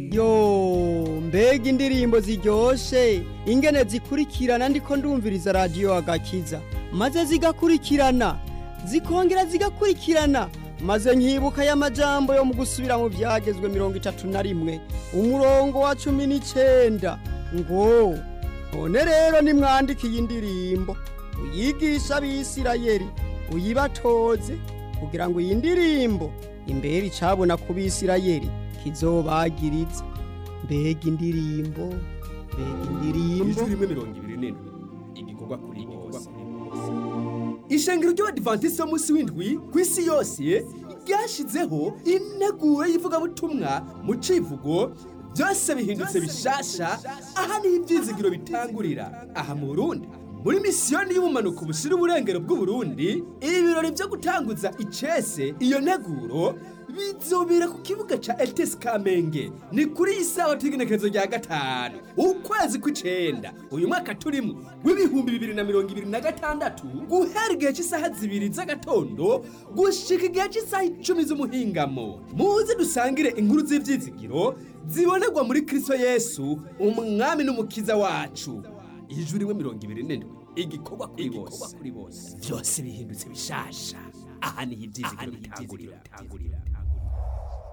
yo mbega indirimbo ziryoshe ingene zikurikirana ndiko ndumviriza radiyo agakiza maze zigakurikirana zikongera zigakurikirana maze nkibuka y'amajambo yo mu gusubira mu byagezwe mirongo itatu na rimwe umurongo wa cumi n'icenda ngo none rero nimwandike iyi ndirimbo uyigisha abisirayeli uyibatoze kugira ngo iyi ndirimbo imbere icabona ku bisirayeli kizobagiriza mbega indirimbo mbega indirimbo ijwi rimwe mirongo ibiri n'indwi igikorwa kuri bose ishengero ry'abadivantisiti b'umunsi w'indwi ku isi yose ryashyizeho integuro y'ivugabutumwa mu civugo byose bihindutse bishasha aha niho ibyizigiro bitangurira aha mu burundi muri misiyoni y'ubumanuko bushyira uburengero bw'uburundi ibirori byo gutanguza icese iyo nteguro bizobera ku kibuga ca etesi kamenge ni kuri iyi sawa t'igenekerezo rya gatanu ukwezi kw'icenda uyu mwaka turimo w'ibihumbi bibiri na mirongo ibiri na gatandatu guhera igihe cy'isaha zibiri z'agatondo gushika igihe cy'isaha icumi z'umuhingamo muze dusangire inkuru z'ivyizigiro zibonerwa muri kristo yesu umwami n'umukiza wacu ijwi rimwe mirongo ibiri n'indwi igikorwa kuri bose byose bihindutse bishasha aha niho ibyizigiro bitangurira